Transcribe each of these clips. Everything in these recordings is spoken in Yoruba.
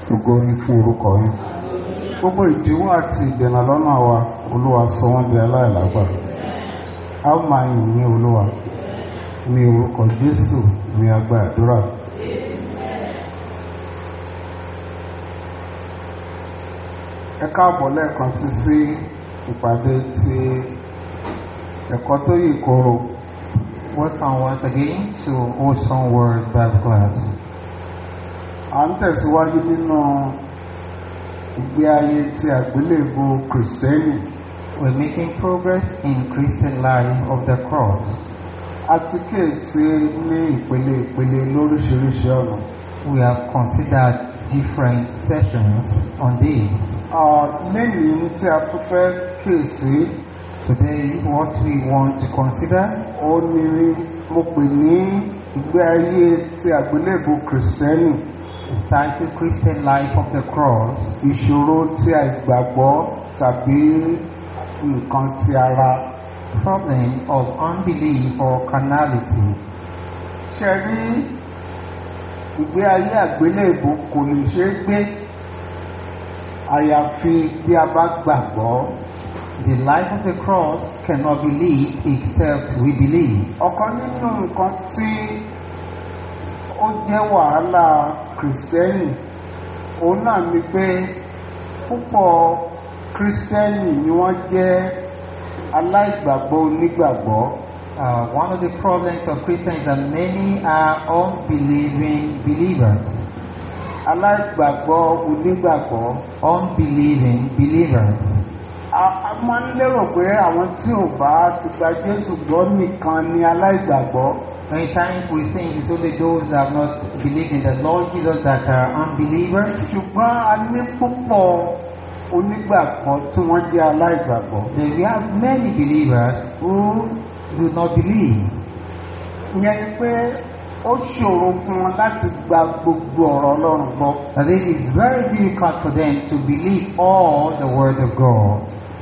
ògo ni fún orúkọ yín gbogbo ìdíwọ́ àti ìdènà lọ́nà wa olúwa sọ wọ́n di aláìlágbà a ó máa yìn ní olúwa ní orúkọ jésù ní agbá àdúrà ẹ káàbọ̀ lẹ́ẹ̀kan sí sí ìpàdé ti ẹ̀kọ́ tó yè koro Welcome once again to Awesome Word Bible Class. à ń tẹ̀síwájú nínú ìgbé ayé ti àgbélébù kìrìsìtẹ́nì We're making progress in Christian life of the cross. a ti kíyèsí ní ìpele ìpele lóríṣiríṣi ọ̀nà We have considered different sessions on this. Ah, lẹ́yìn tí a tún fẹ́ kíyèsí Today, what we want to consider ó ní mo pè ní ìgbé ayé ti àgbélébù kìrìsìtẹ́nì is titled Christian Life of the Cross, ìṣòro tí àìgbàgbọ́ tàbí nǹkan ti ara Problem of Unbelief or Carnality. ṣe rí ìgbé ayé àgbélébù kò lè ṣe é gbé àyàfi bí a bá gbàgbọ́ The life of the cross cannot be lived except we believe. ọ̀kan nínú nǹkan tí ó jẹ́ wàhálà kìrìsìtẹ́nì òun náà ni pé púpọ̀ kìrìsìtẹ́nì ni wọ́n jẹ́ aláìgbàgbọ́ onígbàgbọ́ Uh, one of the problems of Christians is that many are unbelieving believers. aláìgbàgbọ́ onígbàgbọ́ Unbelieving believers. a a máa ń lérò pé àwọn tí ò bá ti gba Jésù gbọ́ nìkan ni aláìgbàgbọ́ Many times we think it's only those that have not believed in the Lord Jesus that are unbelievers. ṣùgbọ́n a ní púpọ̀ onígbàgbọ́ tí wọ́n jẹ́ aláìgbàgbọ́ Then we have many believers who do not believe. ìyẹn ni pé ó ṣòro fún wọn láti gba gbogbo ọ̀rọ̀ Ọlọ́run gbọ́ That it is very difficult for them to believe all the word of God.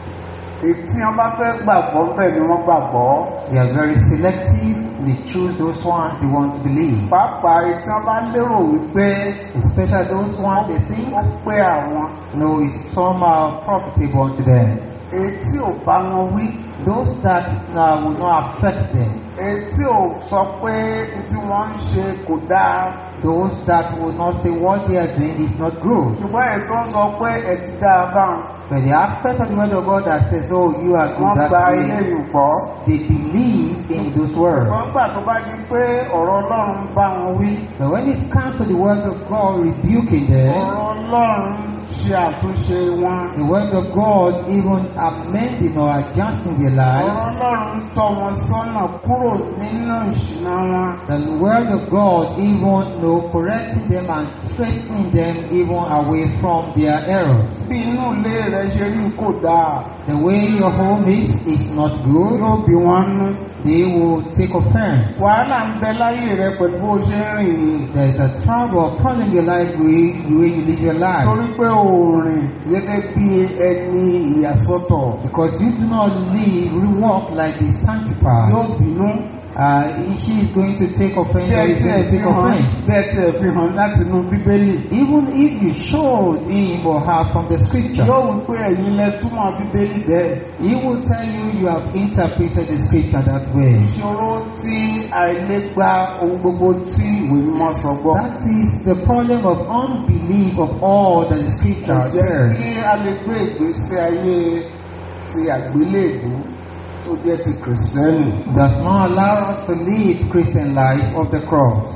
ètí wọn bá fẹ́ gbàgbọ́ bẹ́ẹ̀ ni wọ́n gbàgbọ́ They are very selective. They choose those ones they want to believe. pàápàá ètí wọn bá lérò wípé Especially those ones they think ó pé àwọn no is somehow profitable unto them. ètí ò bá wọn wí Those that uh, will not affect them. ètí ò sọ pé tí wọ́n ń ṣe kò dáa Those that will not say what they are doing is not good. ṣùgbọ́n ètò ń sọ pé ẹ ti dáa báwọn But the aspect of the word of God that says, oh, you are wọ́n good gba that ilé way, yìí gbọ́ they believe in those words. wọ́n gbà tó bá di pé ọ̀rọ̀ Ọlọ́run bá wọn wí But when it comes to the word of God rebuking them, ọ̀rọ̀ Ọlọ́run ṣe àtúnṣe wọn the word of God even amending or adjusting their ọ̀rọ̀ lives, Ọlọ́run tọ́ wọn sọ́nà kúrò nínú ìṣìnà wọn the word of God even know, correcting them and straightening them even away from their errors. bí inú ilé rẹ ṣe rí kò dáa The way your home is is not good. yóò bí wọn nú They will take offense. wàhálà ń bẹ láyé rẹ pẹ̀lú bó ṣe ń rìn yìí There is a trouble or problem in your life with the way you live your life. torí pé òòrìn gẹ́gẹ́ bí ẹni ìyàsọ́tọ̀ Because you do not live, you walk like the sanctified. yóò bínú Uh, she is going to take offense or bẹ́ẹ̀ is tí ẹ going to fi take hàn offense. bẹ́ẹ̀ tí ẹ fi hàn láti inú bíbélì Even if you show him or her from the scripture, yóò wí pé ẹ̀yin lẹ túmọ̀ bíbélì bẹ́ẹ̀ he will tell you you have interpreted the scripture that way. ìṣòro tí àìlègba ohun gbogbo tí ìwé mímọ́ sọ gbọ́ That is the problem of unbelief of all that the scripture kò jẹ́ says. kí a lè gbé ìgbésí ayé ti àgbélébù tó jẹ́ ti kìrìsìtẹ́nì. Does not allow us to live Christian life of the cross.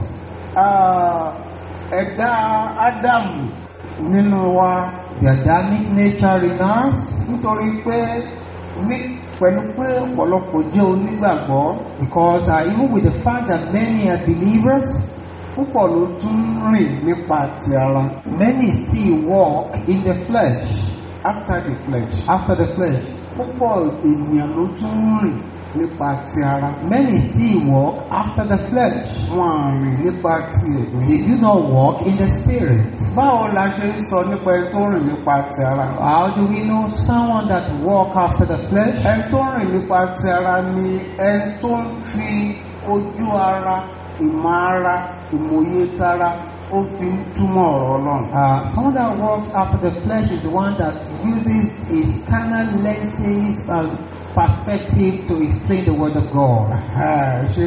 Ah, ẹ̀dá ádámù nínú wa The Adamic nature in us, nítorí pé ní pẹ̀lú pé ọ̀pọ̀lọpọ̀ jẹ́ onígbàgbọ́ because uh, even with the fact that many are believers, púpọ̀ ló tún rìn nípa ti ara many still walk in the flesh, after the flesh after the flesh. púpọ̀ ènìyàn ló tún rìn nípa ti ara Many still walk after the flesh. wọn à rìn nípa ti ẹ̀mí. They do not walk in the spirit. báwo la ṣe ń sọ nípa ẹni tó rìn nípa ti ara How do we know someone that walk after the flesh? ẹni tó rìn nípa ti ara ni ẹni tó ń fi ojú ara ìmọ̀ ara ìmọ̀ye tara ó fi ń túmọ̀ ọ̀rọ̀ ọlọ́run. Uh, someone that walks after the flesh is the one that uses his carnal lenses and perspective to explain the word of God. Ẹ̀, ṣe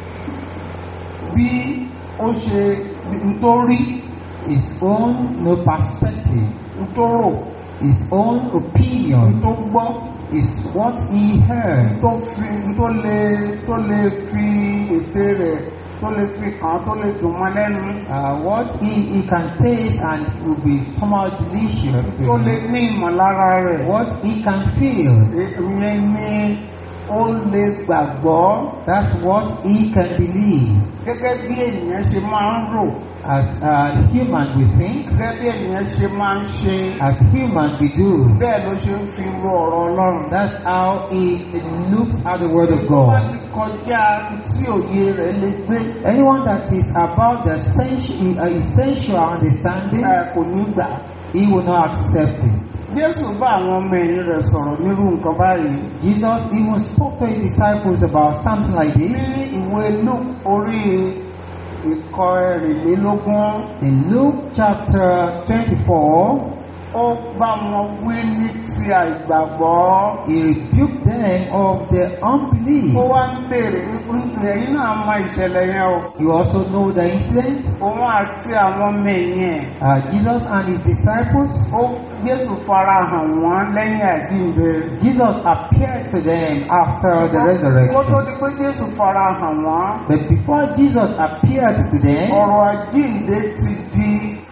bí ó ṣe nítorí His own no perspective, nítòrò his own opinion tó gbọ́ is what he heard. tó fi tó lè tó lè fi ète rẹ̀ tó lè fi kàn án tó lè dùn mọ́ lẹ́nu Uh, what he, he can taste and will be somehow delicious to tó lè him. ní ìmọ̀lára rẹ̀. What he can feel, ìyẹn ni ó lè gbàgbọ́ that's what he can believe. gẹ́gẹ́ bí ènìyàn ṣe máa ń rò As uh, human we think, gẹ́gẹ́ bí ènìyàn ṣe máa ń ṣe as human we do. bẹ́ẹ̀ ló ṣe ń fi ro ọ̀rọ̀ ọlọ́run. That's how he looks at the word of tó bá God. ti kọjá tí òye rẹ̀ lè gbé Anyone that is about the essential, uh, essential understanding, ẹ, kò ní gbà. he will not accept it. Jésù bá àwọn ọmọ ẹ̀yìn rẹ̀ sọ̀rọ̀ nírú nǹkan báyìí. Jesus even spoke to his disciples about something like ní this. ìwé Luke orí ìkọ ẹ̀rìnlélógún In Luke chapter 24, ó bá wọn wí ní ti àìgbàgbọ́. he rebuked them of their unbelief. ó wá ń béèrè wípé ẹ̀yin náà mọ ìṣẹ̀lẹ̀ yẹn o. You also know the incident. òun àti àwọn ọmọ ẹ̀yìn ẹ̀. Uh, Jesus and his disciples, ó Jésù fara hàn wọ́n lẹ́yìn àjíǹde. Jesus appeared to them after the kó tó resurrection. di pé Jésù fara hàn wọ́n. But before Jesus appeared to them, ọ̀rọ̀ àjíǹde ti di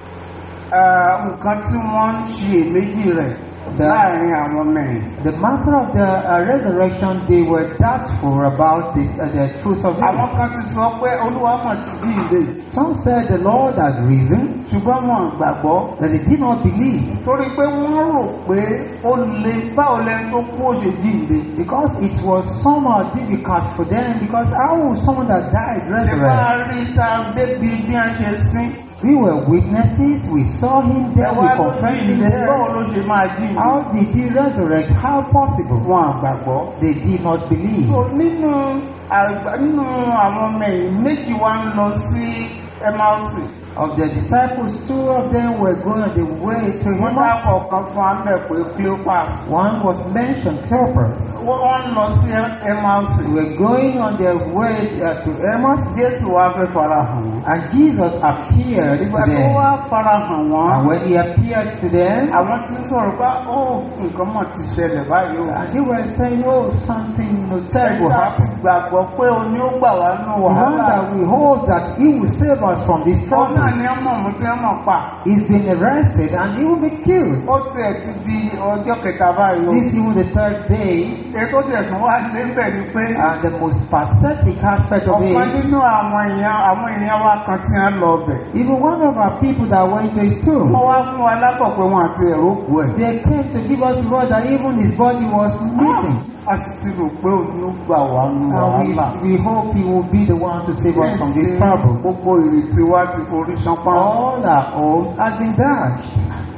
eh, nǹkan tí wọ́n ń ṣe èméjì rẹ̀ The- láàrin àwọn ọmọ ẹ̀yìn. the matter of the uh, resurrection, they were doubtful about this, uh, the truth of àwọn it. kan ti sọ pé Olúwa mọ̀ ti jíǹde Some said the Lord has risen, ṣùgbọ́n wọn ò gbàgbọ́. that they did not believe. torí pé wọ́n rò pé ó lè báwo lẹni tó kú ó ṣe jíǹde. Because it was somehow difficult for them, because how would someone that died ṣe resurrect? máa rí ta débi bí a ṣe sín. We were witnesses, we saw him there, we ẹwà ló confessed him jíǹde báwo there. ló ṣe máa jíǹde. How did he resurrect? How possible? wọn àgbàgbọ́. They did not believe. so nínú àgbà nínú àwọn ọmọ ẹ̀yìn méjì wá ń lọ sí Emmaus. Of the disciples, two of them were going on the way to wọ́n Emmaus. dákọ̀ kan fún amẹ́ pé Cleopas. One was mentioned, Cleopas. wọ́n wọ́n ń lọ sí Emmaus. They were going on their way uh, to Emmaus, Jésù wá fẹ́ fara hàn wọ́n. and Jesus appeared to ìgbà tó them. wá fara hàn wọ́n. And when he appeared to them, àwọn tí ń sọ̀rọ̀ pé ó nǹkan mọ̀ ti ṣẹlẹ̀ báyìí o. and they were saying, "Oh, something you know, terrible ẹ̀ka ti happened." gbàgbọ́ pé o ní ó gbà wá nù The one wàhálà. that we hold that he will save us from this òun trouble. náà ni ọmọ mi tí wọ́n mọ̀ pa. He's been arrested and he will be killed. ó tiẹ̀ ti di ọjọ́ kẹta báyìí o. This is even the third day, ètò tiẹ̀ tún wá níbẹ̀ ni pé and the most pathetic aspect of ọ̀pọ̀ it, nínú àwọn èèyàn àwọn èèyàn wa kan tí wọ́n lọ bẹ̀. even one of our people that went to his tomb, wọ́n wá fún wa lábọ̀ pé wọ́n àti ẹ̀rọ kú ẹ̀. they came to give us word that even his body was missing. a sì ti rò pé òun ló gbà wá nù And wàhálà. we, we hope he will be the one to save us from this Ṣé trouble. gbogbo ìrètí wa ti forí ṣánpá. All our hopes have been dashed.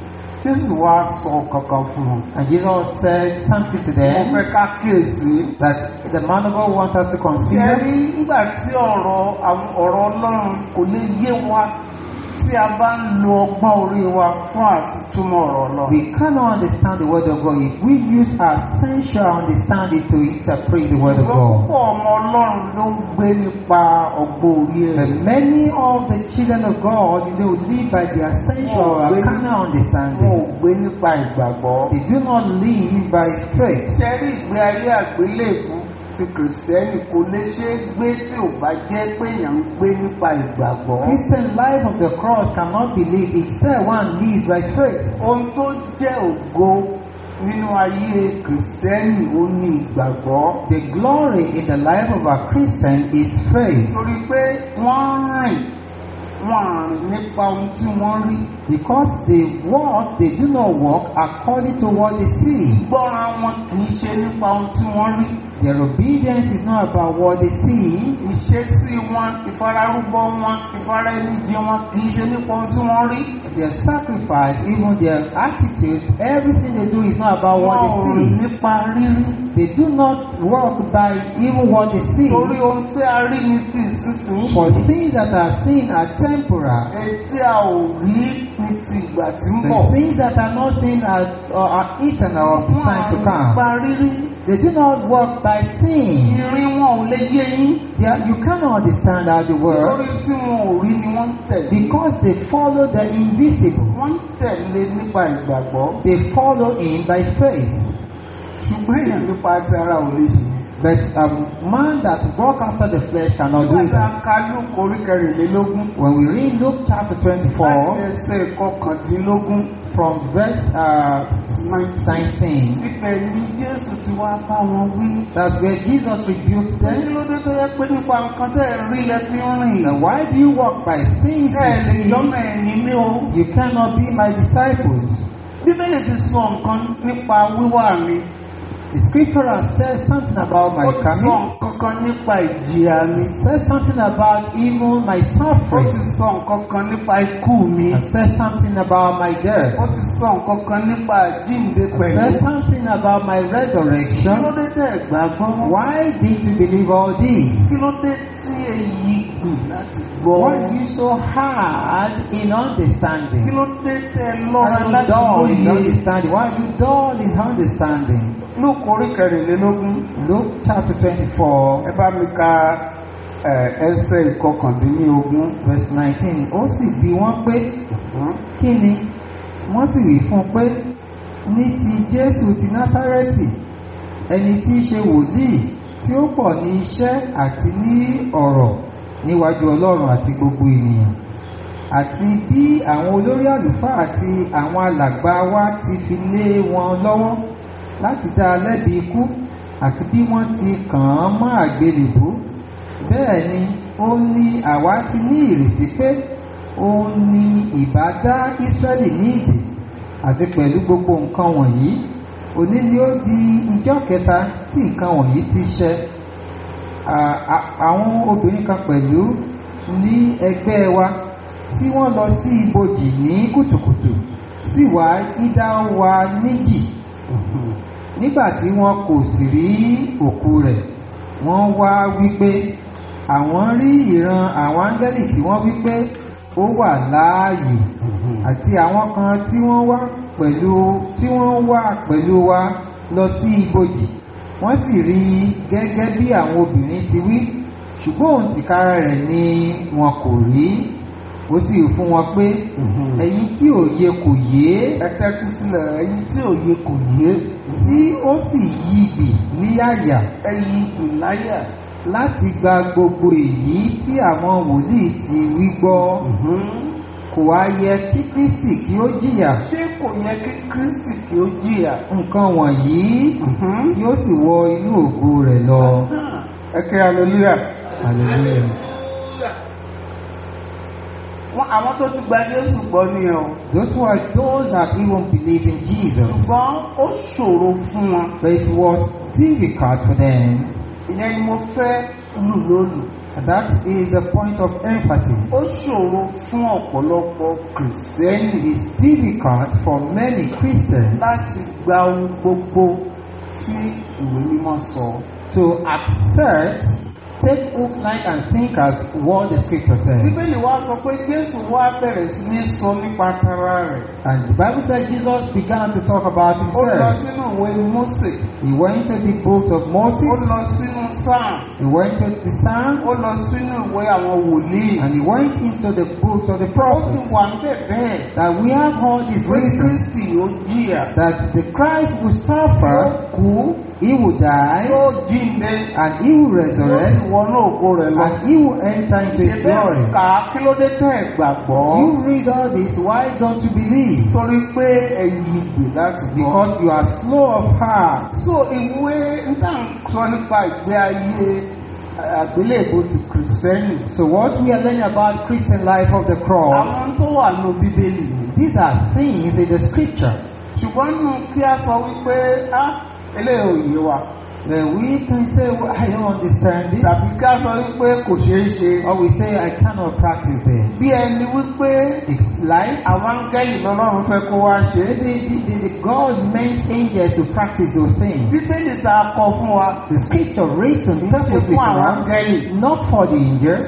Jésù wá sọ kankan fún wọn. And Jesus said something to mo them fẹ́ ká kíyèsí. that the man of God wants us to ṣe consider. rí nígbà tí ọ̀rọ̀ àwọn ọ̀rọ̀ Ọlọ́run kò lè yé wa tí a bá ń lo ọgbọ́n orí wa fún àti túmọ̀ ọ̀rọ̀ Ọlọ́run. We cannot understand the word of God if we use our sensual understanding to interpret the word of Ṣùgbọ́n God. púpọ̀ ọmọ Ọlọ́run ló ń gbé nípa ọgbọ́n orí But ẹ̀. many of the children of God, they will live by their sensual Oh, or really? carnal Wọn ò understanding. gbé nípa ìgbàgbọ́. They do not live by faith. ṣe rí ìgbé ayé àgbélébùú ti kìrìsìtẹ́nì kò lè ṣe é gbé tí ò bá jẹ́ pé èèyàn ń gbé nípa ìgbàgbọ́. Christian life of the cross cannot be lived except one lives by faith. ohun tó jẹ́ ògo nínú ayé kìrìsìtẹ́nì ó ní ìgbàgbọ́. The glory in the life of a Christian is faith torí pé wọ́n ń rìn wọ́n à rìn nípa ohun tí wọ́n rí. because they walk, they do not walk according to what they see. gbọ́ràn wọn kì í ṣe nípa ohun tí wọ́n rí. Their obedience is not about what they see, ìṣesí wọn ìfararúbọ wọn ìfaraẹnijì wọn kì í ṣe nípa ohun tí wọ́n rí their sacrifice, even their attitude, everything they do is not about wọn what ò they see. nípa rírí They do not walk by even what they see. torí ohun tí a rí ní ti ìsinsìnyí For things that are seen are temporal. èyí tí a ò rí ní ti ìgbà tí ń bọ̀ The things that are not seen are, are, are eternal of the wọn time to ò nípa come. rírí They do not walk by seeing. ìrí wọn ò lè yé yín They are, you cannot understand how they work lórí tí wọn ò rí ni wọ́n ń tẹ̀lé because they follow the invisible. wọ́n ń tẹ̀lé nípa ìgbàgbọ́ They follow in by faith. ṣùgbọ́n èèyàn nípa ti ara ò lè ṣe. But a man that walk after the flesh cannot do nígbà that. ká lóko orí kẹrìnlélógún When we read Luke chapter láti 24 ẹsẹ̀ kọkàndínlógún from verse uh, 19, ibẹ̀ ni jésù ti wá bá wọn wí. that's where Jesus rebuked kí them. ló dé tó yẹ pé nípa nǹkan tẹ́ ẹ̀ rí lẹ fi ń rìn. Now, why do you walk by things ẹ you lè see? lọ́mọ ẹ̀yìn ní o. You cannot be my disciples. bíbélì ti sọ nǹkan nípa wíwá mi. The scripture has said something about ó my ti sọ coming. nǹkan kan nípa ìjìyà mi. It says something about even my ó ti suffering. sọ nǹkan kan nípa ikú mi. It says something about my death. ó ti sọ nǹkan kan nípa àjíǹde It pẹ̀lú. says something about my kí ló resurrection. dé tẹ́ ẹ̀ gbàgbọ́? Why did you believe all this? kí ló dé tí èyí gbù láti gbọ́? Why are you so hard in kí understanding? ló dé tẹ́ ẹ Why lọ́ra are you láti dull in lóye? understanding? Why are you dull in understanding? lóko orí kẹrìnlélógún Luke chapter 24, ẹ bá mi ka ẹ, ẹsẹ̀ ìkọkàndínlógún. verse 19. Ó sì bi wọ́n pé, Hmm? kí ni? Wọ́n sì wí fún un pé, ní ti Jésù ti Násárẹ́tì, ẹni tí í ṣe wòlíì tí ó pọ̀ ní iṣẹ́ àti ní ọ̀rọ̀ níwájú Ọlọ́run àti gbogbo ènìyàn. Àti bí àwọn olórí àlùfáà àti àwọn alàgbà wa ti fi lé wọn lọ́wọ́ láti dá a lẹ́bi ikú àti bí wọ́n ti kàn án mọ́ àgbélébùú. Bẹ́ẹ̀ ni ó ní àwa ti ní ìrètí pé òun ni ìbá dá Ísírẹ́lì ní ìdè àti pẹ̀lú gbogbo nǹkan wọ̀nyí òní ni ó di ijọ́ kẹta tí nǹkan wọ̀nyí ti ṣẹ À- à- àwọn obìnrin kan pẹ̀lú ní ẹgbẹ́ wa tí wọ́n lọ sí ibojì ní kùtùkùtù sì wá dídá wa níjì nígbà tí wọn kò sì rí òkú rẹ̀ wọ́n wá wípé àwọn rí ìran àwọn áńgẹ́lì tí wọ́n wípé ó wà láàyè àti àwọn kan tí wọ́n wá pẹ̀lú tí wọ́n wá pẹ̀lú wa lọ sí ibojì wọ́n sì rí i gẹ́gẹ́ bí àwọn obìnrin ti wí ṣùgbọ́n òun tìkára rẹ̀ ni wọn kò rí ó sì fún wọn pé ẹ̀yin tí òye kò yé ẹ tẹ́tí sílẹ̀ ẹ̀yin tí òye kò yé tí ó sì yí ibì ní àyà ẹ̀yin ìláyà. láti gba gbogbo èyí tí àwọn wòlíì ti wí gbọ́ kò wá yẹ kí Kristi kí ó jìyà ṣé kò yẹ kí kristi kí ó jìyà. nǹkan wọ̀nyí yóò sì wọ inú ògo rẹ̀ lọ. ẹ kí hallelujah. Hallelujah. wọn àwọn tó ti gba jésù gbọ́ nìyẹn o. Those who are those that even believe in Jesus, ṣùgbọ́n ó ṣòro fún wọn. but it was difficult for them. ìyẹn ni mo fẹ́ lù lónìí. That is a point of emphasis. ó ṣòro fún ọ̀pọ̀lọpọ̀ kìrìsìtẹ́nì It is difficult for many Christians láti gba ohun gbogbo tí ìwé mímọ́ sọ. to accept, take hook, line, and sinkers what the scripture says. bíbélì wa sọ pé jésù wá bẹ̀rẹ̀ sí ní sọ nípa tara rẹ̀. And the Bible said Jesus began to talk about ó lọ himself. sínú ìwé mósè. He went to the book of ó Moses, lọ sínú sáà. he went to the Psalm, ó lọ sínú ìwé àwọn wòlíì. and he went into the books of the ó ti prophets. wà ń bẹ̀ bẹ́ẹ̀. That we have all these pé reasons kristi ó jìyà. that the Christ will yóò suffer, kú. he will die, yóò jíǹde. and he will yóò resurrect, sì wọnú ògo rẹ̀ lọ. and he will enter into his ṣe glory. bẹ́ẹ̀ kà á kí ló dé tẹ́ ẹ̀ gbàgbọ́. You read all this, why don't you believe? torí pé ẹ̀yin ìgbè láti gbọ́. Because you are slow of heart. so ìwé nígbà sọ nípa ìgbé ayé àgbélébó ti kìrìsìtẹ́nì. So what we are learning about Christian life of the cross, àwọn tó wà ní bíbélì ni. these are things in the scripture. ṣùgbọ́n nínú kí a sọ wípé á eléyìí ò yé wa. Then we can say, well, I don't understand this. tàbí ká sọ wípé kò ṣeé ṣe Or we say, I cannot practice it. bí ẹni wípé It's like àwọn áńgẹ́lì lọ́lọ́run fẹ́ kó wá ṣe é. maybe the, the, the God meant angels to practice those things. bíbélì tá a kọ fún wa The scripture written kì í ṣe purposely fún for àwọn us, áńgẹ́lì not for the angels.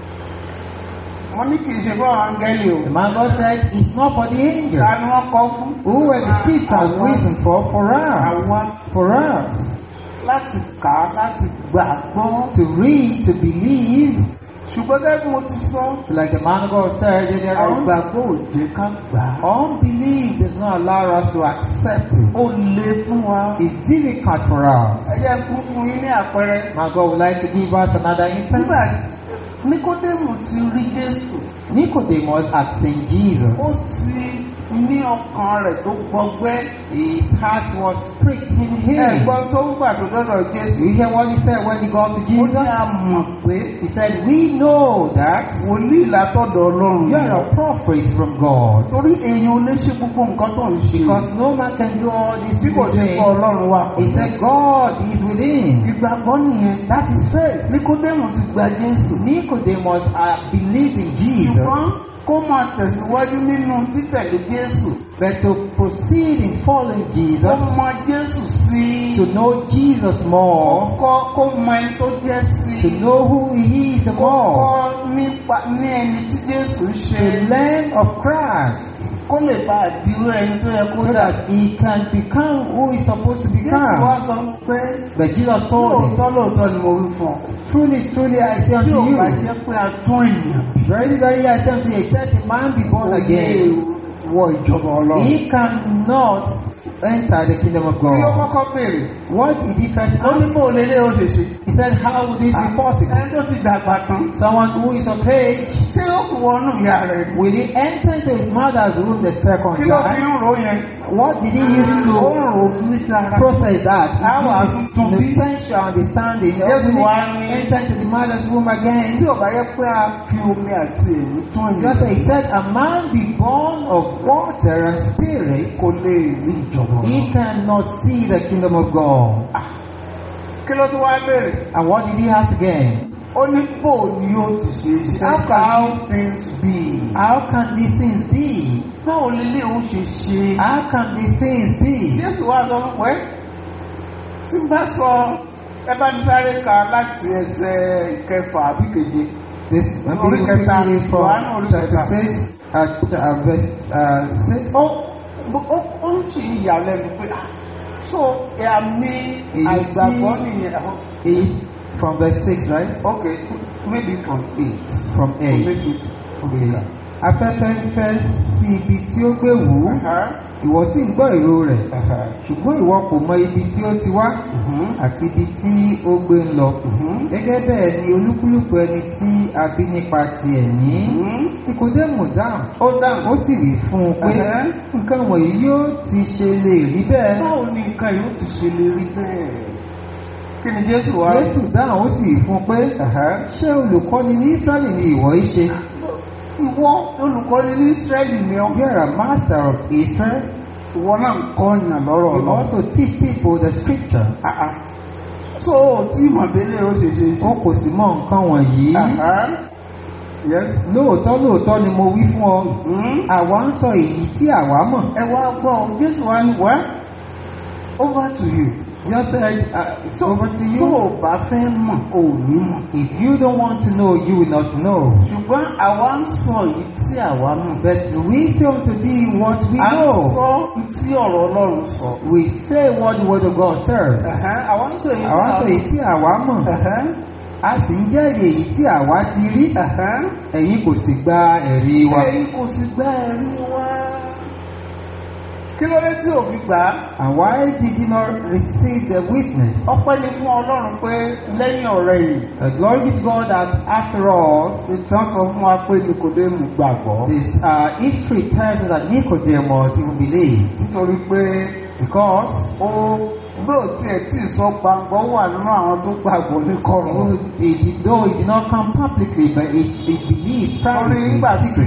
wọ́n ní kì í ṣe fún àwọn áńgẹ́lì o The man God said, it's not for the ta angels. ni wọ́n kọ fún. Who were the scriptures Àwọn- written for? For us. àwọn For us. láti kà á láti gbàgbọ́. To read, to believe. ṣùgbọ́n gẹ́gẹ́ bí mo ti sọ Like the man God said earlier on, àìgbàgbọ́ ò jẹ́ ká gbà á. unbelief does not allow us to accept it. ó le fún wa. It's difficult for us. ẹ jẹ́ kún fún yín ní àpẹẹrẹ. My God would like to give us another instance. nígbà tí Níkódémù ti rí Jésù Nicodemus had seen Jesus. ó ti ní ọkàn rẹ̀ tó gbọgbẹ́. His heart was pricked in him. ẹ̀gbọ́n tó ń gbà tó dọ́dọ̀ Jésù. You hear what he said when he got to ó ní Jesus? a mọ̀ pé He said, We know that wòlíì látọ̀dọ̀ Ọlọ́run. you are a prophet from God. torí èèyàn ò lè ṣe gbogbo nǹkan tó ń ṣe. Because no man can do all these bí kò ṣe things. kọ́ Ọlọ́run wà. He said, God is within. ìgbàgbọ́ nìyẹn. That is faith. Níkódémù ti gba Jésù. Nicodemus uh, believed in Jesus, ṣùgbọ́n kó máa tẹ̀síwájú nínú títẹ̀lé Jésù. but to proceed in following kó Jesus, mọ Jésù sí to know Jesus more, kọ́ kó mọ ẹni tó jẹ́ sí to know who He is the kó more, kọ́ nípa ní ẹni tí Jésù to ṣe learn of Christ, kó lè bá àdìrú ẹni tó yẹ kó so dà. that He can become who He's supposed to Jésù wá become. sọ pé But Jesus told him, lóòótọ́ lóòótọ́ ni mo wí fún ọ. Truly, truly, I say tí unto ò bá you, jẹ́ pé a tún ènìyàn bí. very, very, I say unto you, except a man be born again, wọ ìjọba Ọlọ́run. he cannot enter the kingdom of kí ló God. kọ́kọ́ béèrè? What did he first ó ní ask? bó o lè lé o ṣe ṣe. He said, How would this be possible? ẹni tó ti dàgbà tán. Someone who is of age, ṣé ó kù wọnú ìyá rẹ̀ ni? will he enter into his mother's womb the second kí ló fi time? ń ro yẹn? What did he use ó ń to ro ní sára. process that? Àwọn He àtúntún used bí. the sensual understanding. Yes, Yes, one. enter into the mother's womb again. tí ò bá yẹ pé a fi omi àti èmi tún Just ènìyàn he said, A man be born of water and spirit, kò lè rí ìjọba he Ọlọ́run. cannot see the kingdom of God. kí ló tún wá béèrè? And what did he ask again? ó ní bò ni ó ti ṣe é ṣe. how can these things be? How can these things be? báwo lélẹ̀ ó ṣe ṣe? How can these things be? Jésù wá sọ fún pé tí n bá sọ ẹ bá ní sáré ka láti ẹsẹ̀ ìkẹfà àbí keje. This maybe Orí we kẹta, read it from Yohane orí kẹta. chapter six, uh, ch- uh, verse uh, six. ó ó ó ń ṣe ìyàlẹ́nu pé ah so àmì Èyí àìgbàgbọ́ tí- nìyẹn. Is from verse six, right? Okay, maybe from eight. From To eight. make it Okay. clear. Afẹ́fẹ́ ń fẹ́ sí ibi tí ó gbé wù ú, Uh-huh. ìwọ sì ń gbọ́ ìró rẹ̀, Uh-huh. ṣùgbọ́n ìwọ kò mọ ibi tí ó ti wá Mhm. àti ibi tí ó gbé ń lọ. Mhm. Gẹ́gẹ́ bẹ́ẹ̀ ni olúkúlùkù ẹni tí a bí nípa ti ẹ̀mí. Mhm. Nikodemu dáhùn, Ó dáhùn. ó sì wí fún un pé Uh-huh. nǹkan wọ̀nyí yóò ti ṣe lè rí bẹ́ẹ̀. Báwo ni nǹkan yóò ti ṣe lè rí bẹ́ẹ̀? Kí ni Jésù wá? Jésù dáhùn ó sì wí fún un pé Uh-huh. ṣé olùkọ́ni ní Ísírẹ́lì ni ìwọ yìí ṣe? Ìwọ olùkọ́ni ní Ísírẹ́lì ni ọ́. You are a master of Israel. Ìwọ náà ń kọ́ ọ̀yàn lọ́rọ̀ You lọ. also teach people the scripture. So tí ìmọ̀bẹ́lẹ̀ ó ṣe ṣe ṣe. Wọn kò sì mọ nǹkan wọ̀nyí. Uh-huh. Yes. Lóòótọ́ lóòótọ́ ni mo wí fún ọ. Mhm. Àwa ń sọ èyí tí àwa mọ̀. Ẹ wá gbọ́ ọ, Jésù wá ní wá over to you. Just said, uh, it's over to Tó you. o bá fẹ́ mọ̀, o ò ní mọ̀. If you don't want to know, you will not know. Ṣùgbọ́n àwa ń sọ èyí tí àwa mọ̀. But we say unto thee what we À ń know. sọ tí ọ̀rọ̀ Ọlọ́run sọ. We say what the word of God says. Ẹ̀hẹ́n, Àwa ń sọ èyí tí Àwa àwa sọ èyí tí àwa mọ̀. Ẹ̀hẹ́n, A sì ń jẹ́rìí èyí tí àwa ti rí. ẹ̀hẹ́n. Ẹ̀yin kò sì gba ẹ̀rí wa. Ẹ̀yin kò sì gbá ẹ̀rí wá. Kí ló dé tí ò fi gbà á? And why did you not receive the witness? Ọpẹ́ ni fún Ọlọ́run pé lẹ́yìn ọ̀rẹ́ yìí. Uh, glory be to God that after all, Ìtàn sọ fún wa pé Nikodemu gbàgbọ́. this uh, history tells us that Nicodemus even believed Nítorí pé because ó gbọ́dọ̀ tiẹ̀ tí ì sọ gbàgbọ́ wà nínú àwọn tó gbàgbọ́ ní kọ̀rọ̀. though he did, though he did not come publicly, but he, he believed Torí privately. nígbà tí secretly.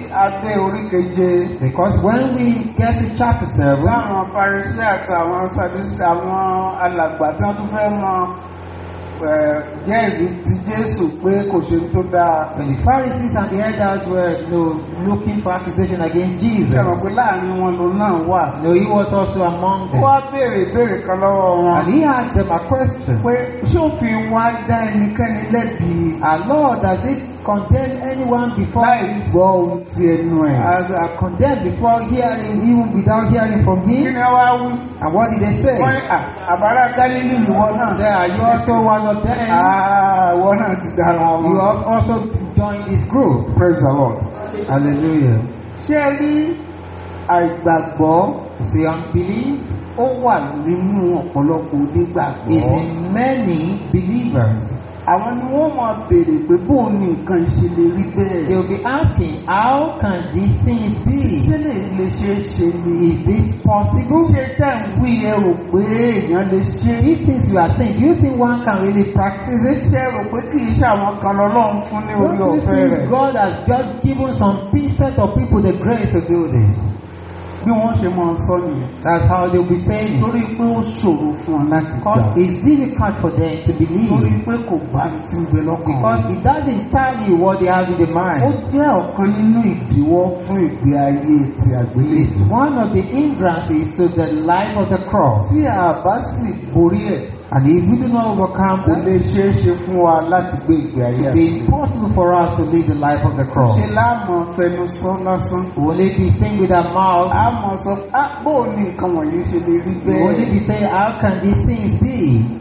adé orí keje Because when we get to chapter 7, láwọn parisí àti àwọn sadisi àwọn alàgbà tí wọ́n tún fẹ́ mọ ẹ̀, jẹ́rìí ti Jésù pé kò ṣe tó dáa. when the Pharisees and the elders were you know, looking for accusation against Jesus, Ṣé mọ̀ pé láàrin wọn lòun náà wà? you know, he was also among Ó wá them. béèrè ìbéèrè kan lọ́wọ́ wọn. And he asked them a question. pé ṣófin wa dá ẹnikẹ́ni lẹ́bi Our Lord, does it condemn anyone before láì he gbọ́ ohun ti ẹnu ẹ̀. as uh, condemned before hearing, even without hearing from kí him? ni wá wí? And what did they say? wọ́n ní "À, àbárá gálílì ìwọ náà. There, are you also one of them? Ah, ìwọ náà ti dára You wọn. have also joined this group. praise the lord. Hallelujah. ṣé ẹ rí àìgbàgbọ́ See, unbelief ó wà nínú ọ̀pọ̀lọpọ̀ is onígbàgbọ́. in many believers. àwọn ni wọ́n máa béèrè pé bóun ni nǹkan ṣe lè rí They bẹ́ẹ̀. will be asking, how can these things be? ṣé lè lè ṣe é ṣe ni. Is this possible? ṣé tẹ̀ ń wí ẹ rò pé èèyàn lè ṣe é. These things you are saying, do you think one can really practice it? ṣé ẹ rò pé kì í ṣe àwọn kan lọ́lọ́run fún ní orí Don't you ọ̀fẹ́ rẹ̀. think God has just given some set of people the grace to do this? bí wọ́n ṣe máa sọ nìyẹn. That's how they'll be saying it. torí pé ó ṣòro fún ọ láti gbà. Because it's difficult for them to torí believe. pé kò bá ti ń bẹ lọ́kàn. Because it doesn't tell you what they have in their ó mind. jẹ́ ọ̀kan nínú ìdíwọ́ fún ìgbé ayé ti It's àgbélébùú. one of the hindrances to the life of the cross. tí a bá sì borí ẹ̀ And if we do not overcome kò that, lè ṣeé ṣe fún wa láti gbé ìgbé ayé it will be àgbélébùú. impossible for us to live the life of the cross. ṣe láàmú fẹnu sọ lásán. We will only be saying with our mouth, a mọ̀ sọ á bóò ní nǹkan wọ̀nyí ṣe lè rí we will only bẹ́ẹ̀. be saying, how can these things be?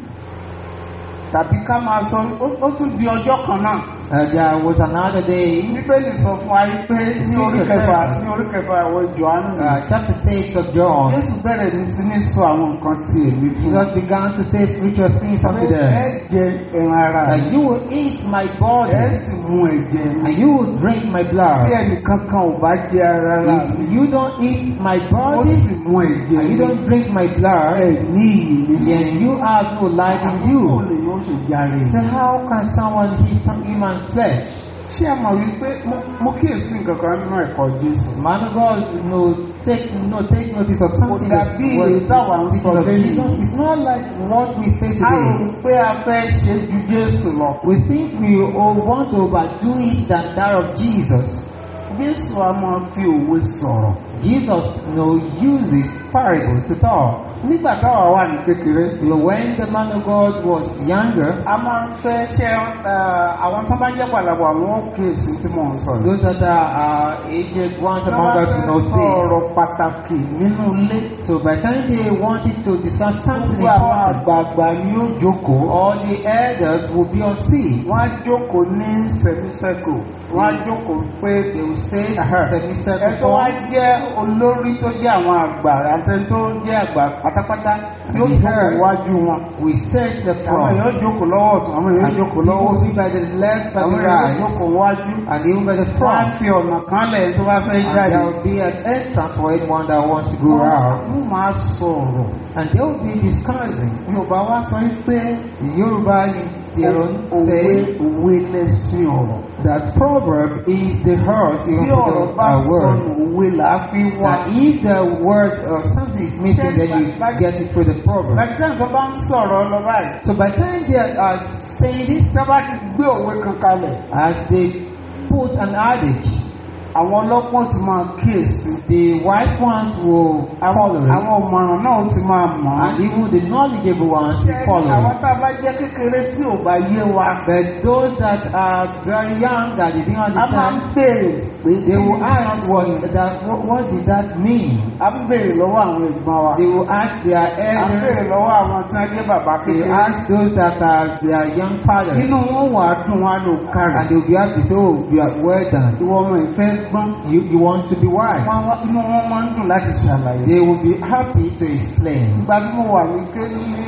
tàbí ká máa sọ ó- ó tún di ọjọ́ kan náà. Uh, there was another day, bíbélì sọ fún wa yìí pé ní orí kẹfà ní orí kẹfà àwọn Jòhánù uh, chapter 6 of John, Jésù bẹ̀rẹ̀ ní sí ní sọ àwọn nǹkan tí èmi fún Jesus began to say spiritual things unto ẹ them. jẹ ẹran ara That you will eat my ẹ body sì mú ẹ̀jẹ̀ mi and you will drink my tí blood. ẹnìkan kan ò bá jẹ ara rà mí If you don't eat my ó body sì mú ẹ̀jẹ̀ and you mi don't drink my blood, ẹ ní iyì mi then you have no life in Báwo you. lè yóò ṣe járe So how can someone eat some human flesh? ṣé ẹ mọ̀ wípé mo- mo kíyèsí nǹkan kan nínú ẹ̀kọ́ Jésù Man of God, no, take no take notice of something that dàbí was èyí táwa ń teaching sọ of lẹ́yìn. Jesus. It's not like what we say a rò today. pé a fẹ́ ṣe ju Jésù lọ We think we all want to overdo it than that of Jesus. Jésù a máa fi òwe sọ̀rọ̀ Jesus you know, uses parables to talk. nígbà táwa wà ní kékeré You know, when the man of God was younger, a máa ń fẹ́ ṣe ẹ, àwọn tó bá jẹ́ pàlàbọ̀ àwọn òkèèsí tí mò ń sọ yìí. those that are uh, aged ones Tó among bá us will fẹ́ know sọ say. ọ̀rọ̀ pàtàkì nínú ilé So by the time they wanted to discuss something gbogbo àwọn important, àgbààgbà ni ó jókòó all the elders will be on seat. wọ́n á jókòó ní sẹ́mísẹ́kù wọ́n á jókòó pé They will say Ẹ̀hẹ́. the ẹ Mr. tó wá jẹ́ olórí tó jẹ́ àwọn àgbà àti ẹni tó jẹ́ àgbà pátápátá yóò And jókòó her- wájú wọn We set the àwọn front. èèyàn jókòó lọ́wọ́ ọ̀tún àwọn èèyàn And jókòó people lọ́wọ́ will òsì be by the left, by àwọn the èèyàn right, jókòó wájú and even by the wọ́n á front. fi ọ̀nà kan lẹ̀ tó bá fẹ́ And jáde. there will be an entrance for anyone that wants to go out. wọ́n máa sọ̀rọ̀ And they will be discussing. yorùbá wá sọ pé The Yoruba in their own òwe say òwe lẹ́sìn ọ̀rọ̀. that proverb is the heart even bí for ọ̀rọ̀ the bá uh, word. sọnù òwe là á fi wá. That if the word or something is missing, then you get it through the proverb. Bàtí tó bá ń sọ̀rọ̀ lọ báyìí. So by the time they are uh, saying this, Tí wọ́n bá ti gbé òwe kan kalẹ̀, as they put an adage, àwọn ọlọ́pọ̀ ti máa kíyèsí. the wise ones will Àwọn follow it, àwọn ọ̀mọ̀ràn náà ti máa mọ̀ ọ́. and even the knowledgeable ones Ṣé will follow àwọn it. tá a bá jẹ́ kékeré tí ò bá yé wa? But those that are very young that they didn't A máa ń understand, béèrè pé they will ask what that what, what did that mean? A ń béèrè lọ́wọ́ àwọn ẹ̀gbọ́n wa. They will ask their A ń béèrè elders, lọ́wọ́ àwọn tí wọ́n jẹ́ bàbá they kékeré. ask those that are their young fathers, Inú wọn wà á dùn wọn á lò kárì. and they will be happy to say, "Oh, you are well done. Ìwọ ọmọ ìfẹ́ gbọ́n. You you want to be wise." Wọ́n wá- Inú wọn máa ń dùn láti ṣàlàyé. They will be happy to explain. Ìgbà tí mo wà ní ké ní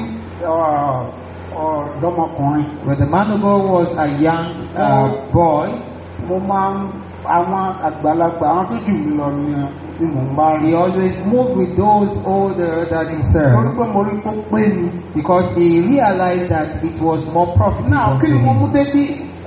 ọ̀, ọ̀dọ́mọkùnrin, When the man of God was a young uh, boy, mo máa ń àwọn àgbàlagbà àwọn tó jù mí lọ ni ni mò ń bá he rí. always moved with those older than Torí himself pé mo rí kó pé ni. because he realized that it was more Náà profitable kí to ni mo mú him. débí?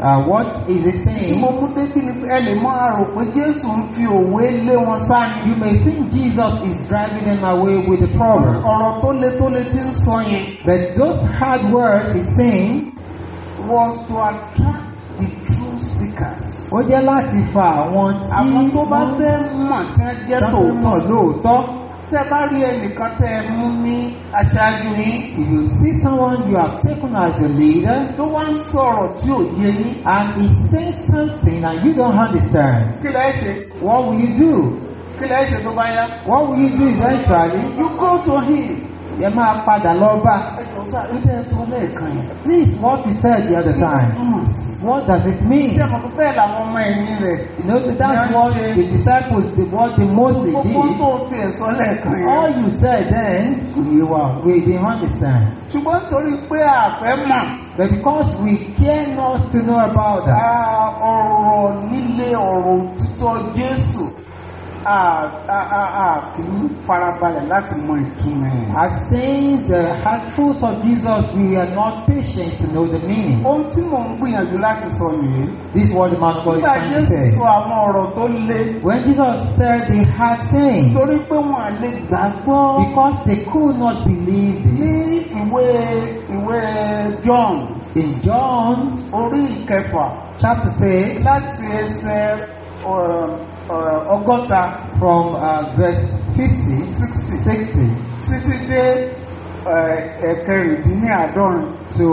Uh, what is it tí mo saying? mú débí ni pé ẹ lè mọ àrò pé jésù ń fi òwe lé wọn sáni. You may think Jesus is driving them away with the proverb, ọ̀rọ̀ tó le tó le ti ń sọ yẹn but those hard words he's saying was to attract the true seekers. ó jẹ́ láti fa àwọn tí àwọn tó bá wọ́n fẹ́ mọ̀ tí wọ́n jẹ́ tọ́tọ́ mọ̀ tòótọ́ lóòótọ́. tẹ́ bá rí ẹnìkan tẹ́ ẹ mú ní aṣáájú yín If you see someone you have taken as a leader tó wá ń sọ̀rọ̀ tí ò yé yín and he says something and you don't understand, kí lẹ́ ṣe what will you do? kí lẹ́ ṣe tó bá yá. What will you do eventually? you go to him. Ẹ máa padà lọ bá. ẹ jọ sá ní tẹ́ ẹ sọ lẹ́ẹ̀kan yẹn. Please, what you said the other time, túmọ̀ sí. what does it mean? ṣé mo bẹ́ẹ̀ làwọn ọmọ ẹ̀yìn rẹ̀. You know, that's what the disciples, they, what they mostly gbogbo did. tó tiẹ̀ sọ lẹ́ẹ̀kan All yẹn. you said then, you were, we didn't understand. ṣùgbọ́n torí pé àfẹ́ mọ̀. But because we care not to know about that, Ah, ọ̀rọ̀ líle ọ̀rọ̀ òtítọ́ Jésù ah, ah, ah, ah, kì í farabalẹ̀ láti mọ ìtumọ̀ ẹ̀. as saying the hard truths of Jesus, we are not patient to know the meaning. ohun tí mò ń gbìyànjú láti sọ nìyí. This is what the man of God is nígbà trying to Jésù say. sọ àwọn ọ̀rọ̀ tó le When Jesus said the hard saying, torí pé wọn à lè gbàgbọ́ because they could not believe ní this, ìwé ìwé John in John orí ìkẹfà chapter 6, láti ẹsẹ̀ ọ̀, ọ̀, ọgọ́ta from uh, verse 50, 60 títí dé ẹ̀, ẹ̀kẹrìndínláàádọ́rin. to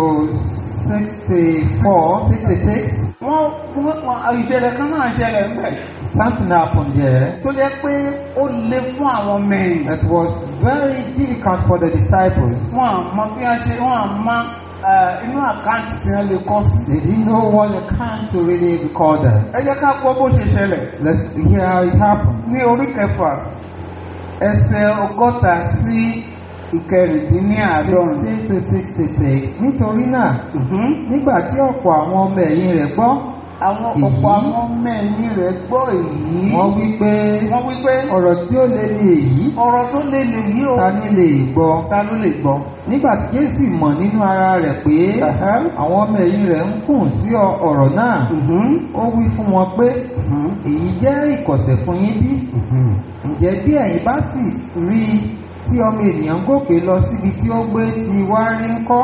64, 66, wọ́n wọ́n ìṣẹ̀lẹ̀ kan náà ṣẹlẹ̀ ń bẹ̀ something happened there tó jẹ́ pé ó le fún àwọn mẹ́rin. that was very difficult for the disciples. wọ́n à mọ bí wọ́n ṣe wọ́n à mọ eh, inú àkáǹtì tí wọ́n lè kọ́ sí. They didn't know what account to really record that. ẹ jẹ́ ká gbọ́ bó ṣe ṣẹlẹ̀ Let's hear how it happened. ní orí kẹfà ẹsẹ̀ ọgọ́ta sí ìkẹrìndínláàádọ́rin. 16 to 66. Nítorí náà, Mhm. nígbà tí ọ̀pọ̀ àwọn ọmọ ẹ̀yìn rẹ̀ gbọ́, àwọn Èyí. ọ̀pọ̀ àwọn mẹ́rin rẹ̀ gbọ́ èyí. wọ́n wí pé wọ́n wí pé ọ̀rọ̀ tí ó lé ní èyí, ọ̀rọ̀ tó lé lè yí o ta ni lè gbọ́? ta ló lè gbọ́. Nígbà tí Jésù mọ̀ nínú ara rẹ̀ pé Ẹ̀hẹ́. àwọn ọmọ ẹ̀yìn rẹ̀ ń kùn sí ọ- ọ̀rọ̀ náà, Mhm. ó wí fún wọn pé Mhm. èyí jẹ́ ìkọ̀sẹ̀ fún yín bí? Mhm. Ǹjẹ́ bí ẹ̀yin bá sì rí i tí ọmọ ènìyàn ń gòkè lọ síbi tí ó gbé ti wá rí ń kọ́?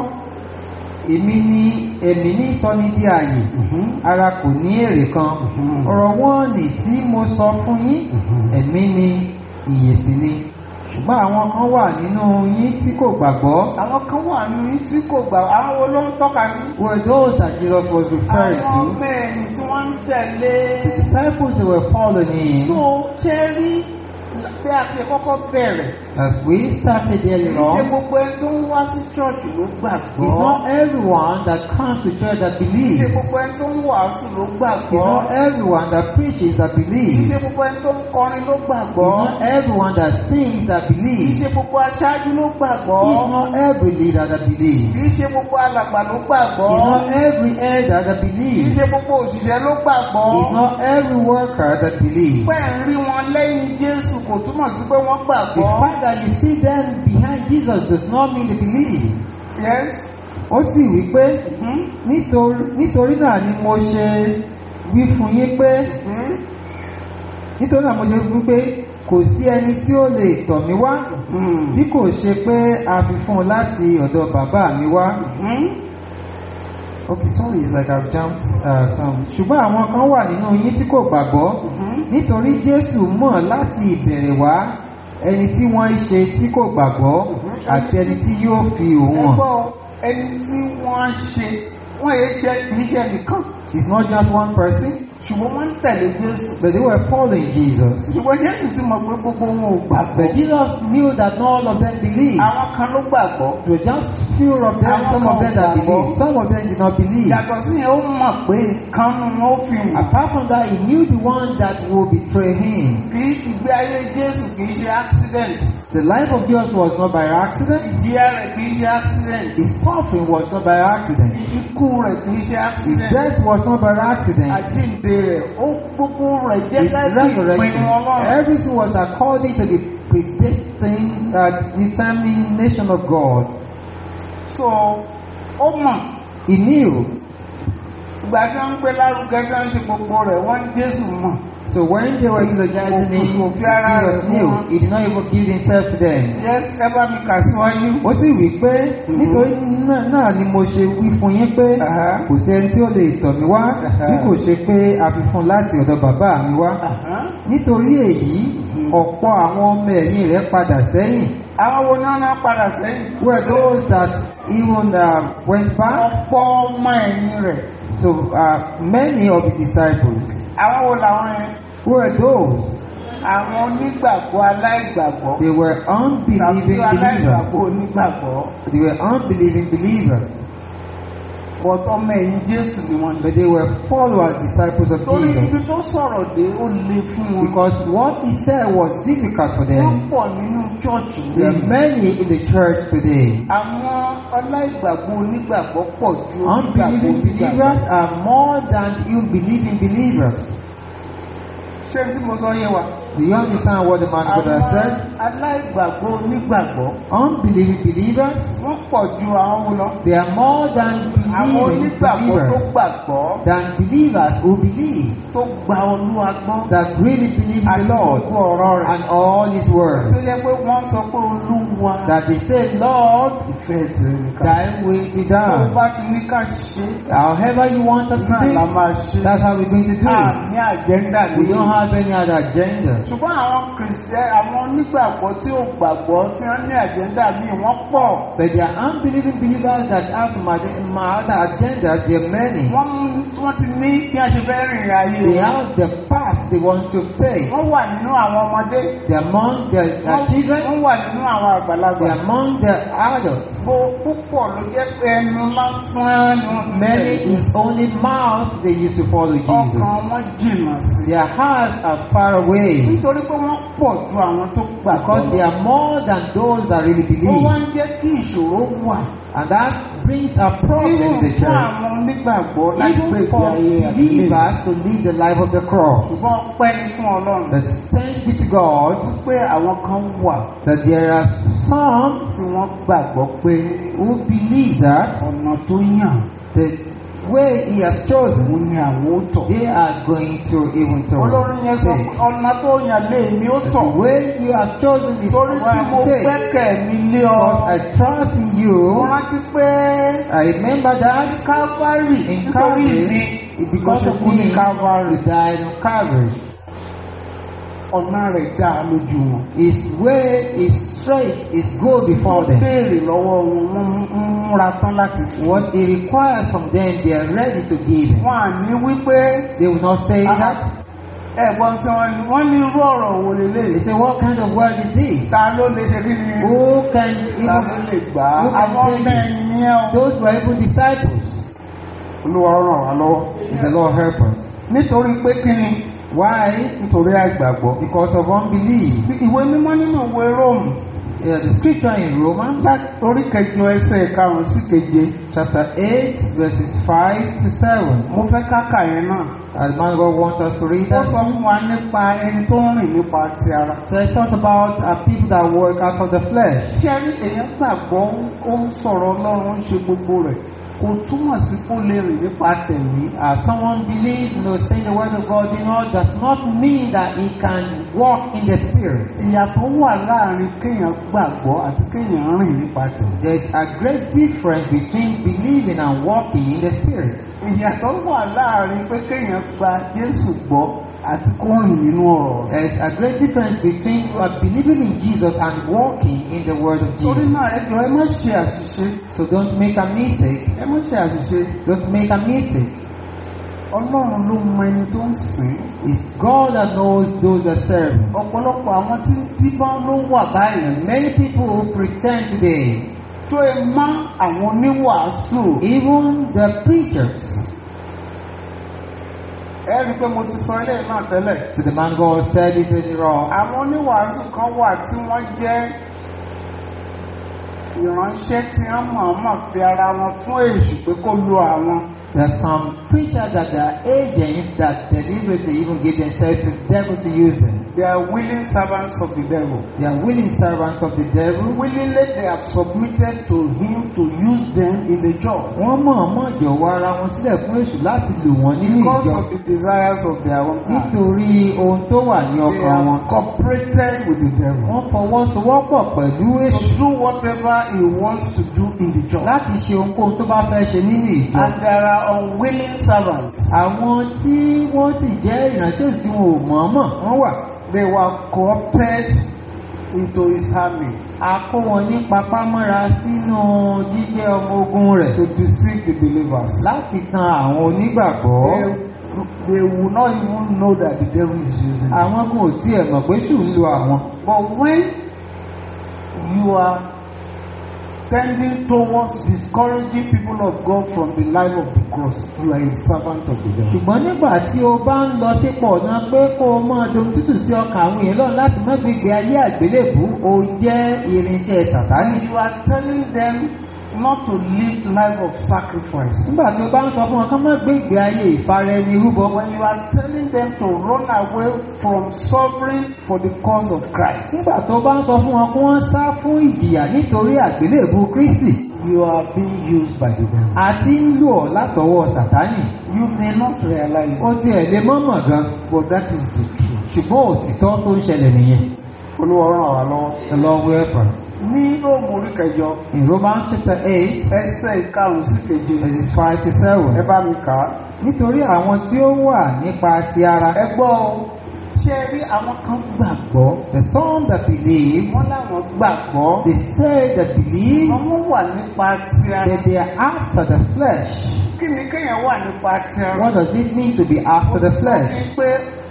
Èmi ni èmi ní ìsọni di ààyè, Mhm. ara kò ní èrè kan. Mhm. Ọ̀rọ̀ wọn nì tí mo sọ fún yín, Mhm. ẹ̀mí ni ìyè sì ni. Ṣùgbọ́n àwọn kan wà nínú yín tí kò gbàgbọ́. àwọn kan wà ní tí kò gbà àwọn wo ló ń tọ́ka sí. Were those that Jesus was referring àwọn to? mẹ́rin tí wọ́n ń tẹ̀lé. The disciples they were following tó him. ṣe rí bí a ṣe kọ́kọ́ bẹ̀rẹ̀. As we started earlier ṣe on, gbogbo ẹni tó ń wá sí chọ́ọ̀chì ló it's gbàgbọ́. not everyone that comes to church that believes. ṣe gbogbo ẹni tó ń wàásù ló It's gbàgbọ́. not everyone that preaches that believes. ṣe gbogbo ẹni tó ń kọrin ló It's gbàgbọ́. not everyone that sings that kì í believes. ṣe gbogbo aṣáájú ló It's gbàgbọ́. not every leader that believes. kì í ṣe gbogbo alàgbà ló gbàgbọ́. It's not every elder that kì í believes. ṣe gbogbo òṣìṣẹ́ ló gbàgbọ́. It's not every worker that believes. pẹ́ ń rí wọn lẹ́yìn Jésù kò túmọ̀ sí pé wọ́n The gbàgbọ́. fact that you see them behind Jesus does not mean they believe. yes. Ó sì wí pé Mhm. nítorí nítorí náà ni mo ṣe wí fún yín pé Mhm. nítorí náà mo ṣe wí pé kò sí ẹni tí ó lè tọ̀ mí wá Mhm. bí kò ṣe pé a fi fún un láti ọ̀dọ̀ bàbá mi wá. Mhm. Okay, sorry, it's like I've jumped uh, some. Ṣùgbọ́n àwọn kan wà nínú yín tí kò gbàgbọ́ Mhm. nítorí Jésù mọ̀ láti ìbẹ̀rẹ̀ wá ẹni tí wọ́n ń ṣe tí kò gbàgbọ́ àti ẹni tí yóò fi òun hàn. ẹgbọ́ ẹni tí wọ́n ṣe wọ́n yé ṣe kì í ṣe nìkan It's not just one person, ṣùgbọ́n wọ́n ń tẹ̀lé Jésù. but they were following Jesus. ṣùgbọ́n Jésù ti mọ̀ pé gbogbo wọn ò gbàgbọ́. But Jesus knew that not all of them believed. àwọn kan ló gbàgbọ́. It was just few of them, some of them that believed. Some of them did not believe. yàtọ̀ sí yẹn ó mọ̀ pé kan nu wọn ó fi wù. Apart from that, he knew the one that will betray him. kì í ìgbé ayé Jésù kì í ṣe accident. The life of Jesus was not by accident. ìjìyà rẹ̀ kì í ṣe accident. His suffering was not by accident. ikú rẹ̀ kì í ṣe His accident. death was not by accident. àjíǹde rẹ̀ ó gbogbo rẹ̀ jẹ́ His gẹ́gẹ́ bí resurrection. ìpinnu Ọlọ́run. Everything was according to the predestined uh, determination of God. so ó mọ̀ He knew ìgbà tí wọ́n ń gbé lárugẹ tí wọ́n ń ṣe gbogbo rẹ̀ wọ́n ń jésù mọ̀ So when they were eulogizing him, Kò fi ara rẹ̀ Jesus fún knew wọn. he did not even give himself to them. yes ẹ bá mi kà síwájú. ó sì wí pé nítorí náà náà ni mo ṣe wí fún yín pé Aha. kò sí ẹni tí ó lè tọ̀ mí wá Aha. bí kò ṣe pé a fi fún un láti ọ̀dọ̀ bàbá mi wá Àhán. nítorí èyí ọ̀pọ̀ àwọn ọmọ ẹ̀yìn rẹ̀ padà sẹ́yìn àwọn wo náà náà padà sẹ́yìn. were those that even uh, went back ọ̀pọ̀ ọmọ ẹ̀yìn rẹ̀ so uh, many of the disciples àwọn wo làwọn yẹn. were those àwọn onígbàgbọ́ aláìgbàgbọ́. they were unbelieving tàbí aláìgbàgbọ́ believers onígbàgbọ́. they were unbelieving believers but ọmọ ẹ̀yìn jésù ni wọ́n but they were followers disciples of torí Jesus ibi tó sọ̀rọ̀ dé ó le fún wọn. because what he said was difficult for wọ́n them. pọ̀ nínú chọ́ọ̀chì There are many in the church today. àwọn aláìgbàgbọ́ onígbàgbọ́ pọ̀ ju onígbàgbọ́ Unbelieving believers onígbàgbọ́. are more than you believing believers. ṣé tí mo sọ yé wa. Do you understand what the man God has àwọn said? aláìgbàgbọ́ onígbàgbọ́ Unbelieving believers, wọ́n pọ̀ ju àwọn wo lọ. they are more than àwọn believing onígbàgbọ́ tó believers, gbàgbọ́ than believers who believe, tó gba olúwa gbọ́. that really believe in àti the Lord gbogbo ọ̀rọ̀ rẹ̀. and all His words. tó yẹ pé wọ́n sọ pé olúwa That they say, Lord, ìfẹ́ tẹ̀lé nìkan. thy will be tó done. bá ti ní ká ṣe However you want us to náà la do, máa ṣe. that's how we're going to do it. àmì àjẹ́ndà We nìyí. don't have any other agenda. ṣùgbọ́n àwọn kìrìsìtẹ́ àwọn onígbàgbọ́ tí ò gbàgbọ́ tí wọ́n ní àjẹ́ndà míì wọ́n pọ̀. But there are unbelieving believers that have some ag- some other agendas. There are many. wọ́n wọ́n ti ní bí wọ́n ṣe fẹ́ rìnrìn ayé They wọn. have the path they want to take. wọ́n wà nínú àwọn ọmọdé. They're among the, the wọ́n children. wọ́n wà nínú àwọn àgbàlagbà. They're among the adults. Gbo púpọ̀ ló jẹ́ pé ẹnu lásán ni wọ́n fi Many tẹ̀lé. is only mouth they used to follow Jesus. ọkàn wọn jìnnà sí. Their hearts are far away nítorí pé wọ́n pọ̀ ju àwọn tó because they gbàgbọ́. are more than those that really wọ́n wá believe. ń jẹ́ kí ìṣòro wà. And that brings a problem in the nínú fún church. àwọn onígbàgbọ́ láti gbé Even ìgbé for ayé àdúgbò. believers to live the life of the cross. ṣùgbọ́n pẹ́ ní fún ọlọ́run. But thanks be to God pé àwọn kan wà that there are some tí wọ́n gbàgbọ́ pé who believe that ọ̀nà tó yàn the way He has chosen, òun ni àwọn ó tọ̀. they are going to even to olórin yẹn sọ pé take. ọ̀nà tó yàn lé mi ó That tọ̀. The way you have chosen is torí what tí I mo will take. gbẹ́kẹ̀ mi lé ọ. Because I trust in mo you. rántí pé I remember that Calvary in nítorí mi Calvary, because of Mo ṣe kú ní me, Calvary. you died on Calvary. ọ̀nà rẹ̀ dá lójú wọn. His way is straight, is good before wọ́n them. béèrè lọ́wọ́ wọn wọ́n ń múra tán láti fún. What He requires from them, they are ready to give. Him. wọn à ní wípé They will not say Aha. that. ẹ̀gbọ́n tí wọ́n ní wọ́n ní irú ọ̀rọ̀ wo They lélẹ̀. say, What kind of word is this? ta ló lè ṣe kí ni. Who can ta ló lè even gbà á. who can àwọn take ọmọ it? ẹ̀yìn yẹn o. Those were even disciples. olúwa ràn wá lọ́wọ́. May the Lord help us. nítorí pé kí ni. Why? nítorí àìgbàgbọ́. Because of unbelief. ìwé mímọ́ nínú ìwé róòmù. Yeah, the scripture in Romans orí kẹjọ ẹsẹ̀ karùn-ún sí keje. chapter 8, verses 5 to 7. mo fẹ́ káka yẹn náà. As man God wants us to read ó that. sọ fún wa nípa ẹni tó ń rìn nípa ti ara. So it talks about uh, people that work out of the flesh. ṣé ẹ rí èèyàn gbàgbọ́ ó ń sọ̀rọ̀ ọlọ́run ó ń ṣe gbogbo rẹ̀ kò túmọ̀ sí kó lè rìn nípa tẹ̀lé. Uh, someone believes, you know, saying the word of God, you know, does not mean that he can walk in the spirit. ìyàtọ̀ wà láàrin kéèyàn gbàgbọ́ àti kéèyàn rìn nípa tẹ̀lé. There is a great difference between believing and walking in the spirit. ìyàtọ̀ wà láàrin pé kéèyàn gba Jésù gbọ́ àti kó rìn nínú ọ̀rọ̀ rẹ̀. There is a great difference between uh, believing in Jesus and walking in the word of torí Jesus. náà ẹ jọ̀ọ́ ẹ má ṣe àṣìṣe So don't make a mistake. ẹ má ṣe àṣìṣe Don't make a mistake. ọlọ́run ló mọ ẹni tó ń sìn. It's God that knows those that serve. Him. ọ̀pọ̀lọpọ̀ àwọn tí díbọ́n ló wà báyìí And many people who pretend today, tó ẹ má àwọn oníwàásù. even the preachers, ẹ rí i pé mo ti sọ ilé náà tẹ́lẹ̀. so the man God said it in the raw. àwọn oníwàásù kan wà tí wọ́n jẹ́ ìránṣẹ́ tí wọ́n mọ̀ọ́mọ̀ fi ara wọn fún èṣù pé kó lo àwọn There are some preachers that are agents that deliberately even give themselves to the devil to use them. They are willing servants of the devil. They are willing servants of the devil. Willingly they have submitted to him to use them in the job. Wọ́n mọ̀ọ́mọ̀ jọ̀wọ́ ara wọn sílẹ̀ fún èṣù láti lò wọ́n nínú Because ìjọ of the desires of their own heart. nítorí ohun tó wà ní They ọkàn wọn. have cooperated with the devil. Wọ́n fọwọ́sowọ́pọ̀ pẹ̀lú èṣù To do whatever he wants to do in the job. láti ṣe ohunkóhun tó bá fẹ́ ṣe nínú ìjọ. And there are unwilling servants. Àwọn tí wọ́n sì jẹ́ ìránṣẹ́ òsì tí wọn ò mọ̀ọ́mọ̀ wọ́n wà. They were co-opted into his army A kó wọn ní papámọ́ra sínú jíjẹ́ ọmọ ogun rẹ̀ to deceive the believers. láti tan àwọn onígbàgbọ́. They, they will not even know that the devil is using them. Àwọn kò tiẹ̀ mọ̀ pé ṣù ń lo àwọn. But when you are tending towards discouraging people of God from the life of the cross, you are a servant of the devil. ṣùgbọ́n nígbà tí o bá ń lọ sípò ọ̀nà pé kó o máa dohun tútù sí ọkàn àwọn èèyàn lọ́nà láti má gbégbé ayé àgbélébù o jẹ́ irinṣẹ́ sàtánì. And you are telling them not to live life of sacrifice. nígbà tí o bá ń sọ fún wọn kán má gbégbé ayé ìfara ẹni rúbọ When you are telling them to run away from suffering for the cause of Christ, nígbà tó bá ń sọ fún wọn kí wọ́n sá fún ìjìyà nítorí àgbélébù kristi you are being used by the devil. àti ń lò ọ́ látọwọ́ sàtánì. You may not realize ó it, tiẹ̀ lè mọ̀mọ̀ gan but that is the truth. ṣùgbọ́n òtítọ́ tó ń ṣẹlẹ̀ nìyẹn. Olúwa ràn wá lọ́wọ́. the lord will help us. Ní Róòmù orí kẹjọ, in romans chapter eight ẹsẹ̀ ìkarùn-ún sí keje, verses five to seven. ẹ bá mi kà á. nítorí àwọn tí ó wà nípa ti ara. Ẹ gbọ́ o, ṣé ẹ rí àwọn kan gbàgbọ́? the some that believe Wọ́n láwọn gbàgbọ́. they say they believe Àwọn wà nípa ti ara. that they are after the flesh. Kí ni kéèyàn wà nípa ti ara? what does it mean to be after the flesh? Ó sọ pé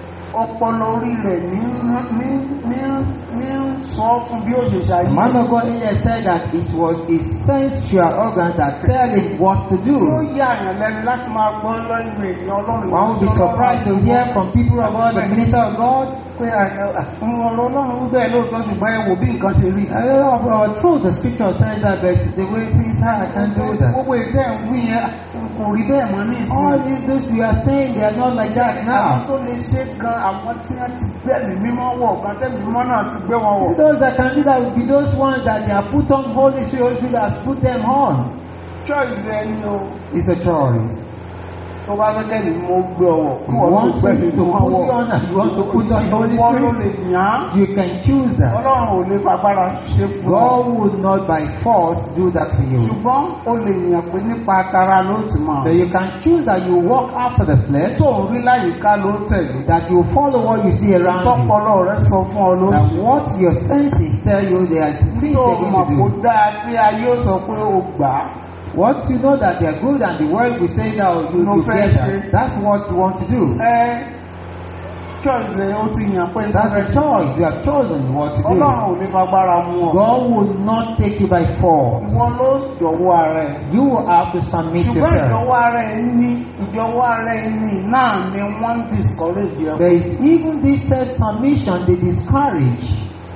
ọpọlọ orí rẹ̀ ní ní ní ní sọ fún bí ó ṣe the ṣàyè. man of God here said that it was his sensual organs that tell him what to do. Ó yà àyàn lẹ́nu láti máa gbọ́ lọ́yìn èèyàn Ọlọ́run. one would be surprised to hear from people of God the minister of God. pé àwọn ọ̀rọ̀ Ọlọ́run wí bẹ́ẹ̀ lóòótọ́ ṣùgbọ́n ẹ wò bí nǹkan ṣe rí. Uh, of our truth, the scripture says that, but the way things are, I can't do that. Gbogbo ìtẹ́ ń wí yẹn kò rí bẹ́ẹ̀ mọ́ ní All ìsìn. these things we are saying, they are not like that Àwọn now. tó lè ṣe gan àwọn tí wọ́n ti gbẹ̀mí mímọ́ wọ̀ gan tẹ́mi mímọ́ náà ti gbé wọn wọ̀. Those that can do that will be those ones that they are put on Holy Spirit, Holy Spirit has put them on. Choice ẹni o It's a choice. tó bá fẹ́ kẹ́ni mo gbé ọwọ́ kí You wọ́n want tó gbẹ̀mí to mímọ́ put wọ̀. you on and you want to put on Holy Wọ́n ló lè Spirit. yàn án. You can choose that. Ọlọ́run ò lè fagbára ṣe fún ọ. God would not by force do that for you. Ṣùgbọ́n o lè yàn pé nípa tara ló ti mọ̀. So you can choose that you walk after the flesh, Tó ń rí láyìíká ló tẹ̀lé. that you follow what you see around you. Tọ́pọlọ rẹ sọ fún ọ ló That what your senses tell you they are things tó they're mọ̀ going kó to do. dáa tí ayé ó sọ pé o gbà á. What you know that they are good and the world will say that you No will fair get share. that. That's what you want to do. Ẹ choice ẹ ó ti yàn pé That's a choice. You have chosen what to do. Ọlọ́run ò ní fagbára mú ọ. God will not take you by force. Ìwọ ló jọ̀wọ́ ara ẹ̀. You will have to submit Ṣùgbọ́n yourself. ìjọwọ́ ara ẹ̀ ní ìjọwọ́ ara ẹ̀ ní náà ni wọ́n ń discourage ẹ. There is even this self-submission they discourage.